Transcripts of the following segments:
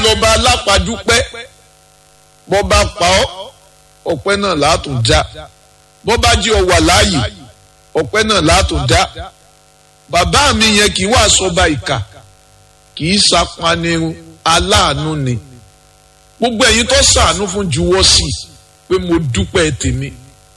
lọ́ba alápàdúpẹ́ bọ́ bá pa ọ́ ọpẹ́ náà látún já bọ́ bá jí ọ wà láàyè ọpẹ́ náà látún já bàbá mi yẹn kì í wá sọba ìkà kì í sapanirun aláàánú ni gbogbo ẹ̀yin tó sàánú fún juwọ́ sí i pé mo dúpẹ́ tèmi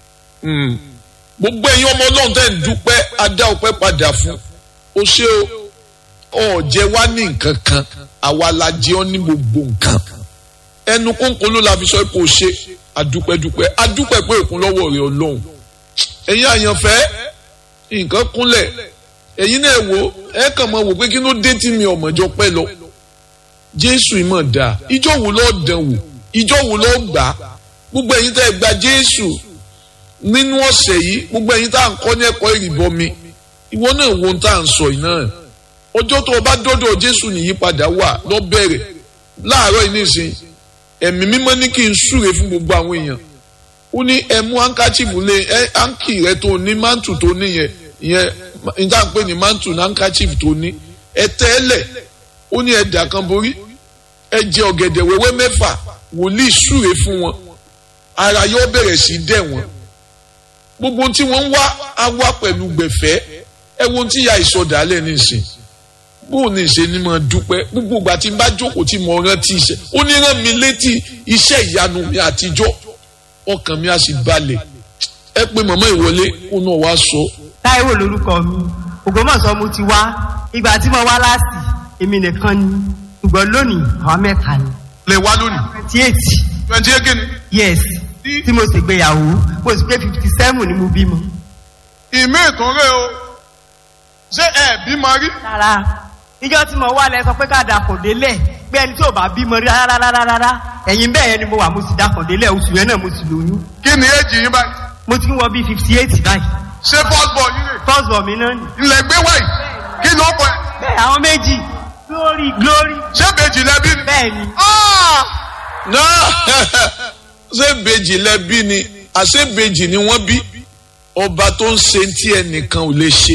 gbogbo ẹ̀yin ọmọ ọlọ́run tẹ́ ń dúpẹ́ adá ọpẹ́ padà fún o ṣé o ọ̀jẹ̀ wá ní nǹkan kan àwa la jẹ́ ọ́ ní gbogbo nǹkan ẹnu kónkón ló la fi sọ pé o ṣe adúpẹ́dúpẹ́ adúpẹ́ pé òkun lọ́wọ́ rẹ̀ ọlọ́run ẹ̀yin àyànfẹ́ nǹkan kúnlẹ̀ ẹ̀yin náà wò ẹ kàn máa wò pé kí ló dé tí mi ọ̀mọ̀jọ pẹ́ lọ jésù ìmọ̀ dáa ìjọ wo lọ́ọ́ dán wò ìjọ wo lọ́ọ́ gbà á gbogbo ẹ̀yin tẹ́ ẹ gba jésù nínú ọ̀sẹ̀ yìí gbogbo ẹ̀yin tá à ń kọ́ ní ẹ̀kọ́ ìrìbọmi ìwọ náà wo ohun tá à ń sọ yìí náà ọjọ́ tó o bá dọ́dọ̀ jésù nìyípadà wà lọ bẹ̀rẹ̀ láàárọ̀ yìí nìsín ẹ̀mí mímọ́ ní kí n súre fún gbogbo àwọn èèyàn ó ní ẹ mú hankachifu lé ẹ hanki rẹ tó ní mantu tó ní yẹn ìyẹn níta pé ní mantu ní hankachifu tó ní ẹ tẹ́lẹ̀ ó ní ẹ dà kan borí ẹ jẹ ọ̀gẹ̀dẹ̀ wẹ́wẹ́ mẹ́fà wòlíì súre fún wọn ara yóò bẹ̀rẹ̀ sí dẹ̀ wọ́n gbogbo tí wọ́n ń wá á wá pẹ̀lú gbẹ̀fẹ́ ẹ wo tí ya ìsọdàálẹ̀ nísìn bó ní ṣe ni mo dúpẹ́ gbogbo ìgbà tí n bá jókòó tí mo rántí iṣẹ́ ó ní rán mi létí iṣẹ́ ìyanu mi àtijọ́ ọkàn mi á sì balẹ̀ ẹ pé màmá ìwọlé ó náà wá sọ. táíwò lórúkọ mi ògbómọ̀ṣọ́ mo ti wá ìgbà tí mo wá láti èmi nìkan ni ṣùgbọ́n lónìí àwa mẹ́ta ni. lè wá lónìí. twenty eight. twenty eight kìíní. yes tí mo sì gbéyàwó mo sì pé fifty seven ni mo bímọ. ìmí ìtúnrẹ́ o ṣé ẹ bímọ rí. rárá ìjọ tí mo wá lẹ sọ pé ká dàpọ̀ délẹ̀ pé ẹni tí ò bá bímọ rí rárá rárá rárá ẹ̀yìn bẹ́ẹ̀ yẹn ni mo wà mo sì dàpọ̀ délẹ̀ oṣù yẹn náà mo sì lóyún. kí ni éjì yín báyìí. mo ti ń wọ bíi fifty eight báyìí. ṣé first born yín rè. first born mi náà nì. ilẹ̀ gbé wáyì kí ló kọ ẹ. bẹ́ẹ̀ àwọn méjì glory glory. ṣé bèjì lẹ́bí ni. bẹ́ẹ̀ ni. náà ṣé bèjì lẹ́bí ni àṣé bèjì ni wọ́n bí ọba tó ń ṣe tí ẹnìkan ò lè ṣe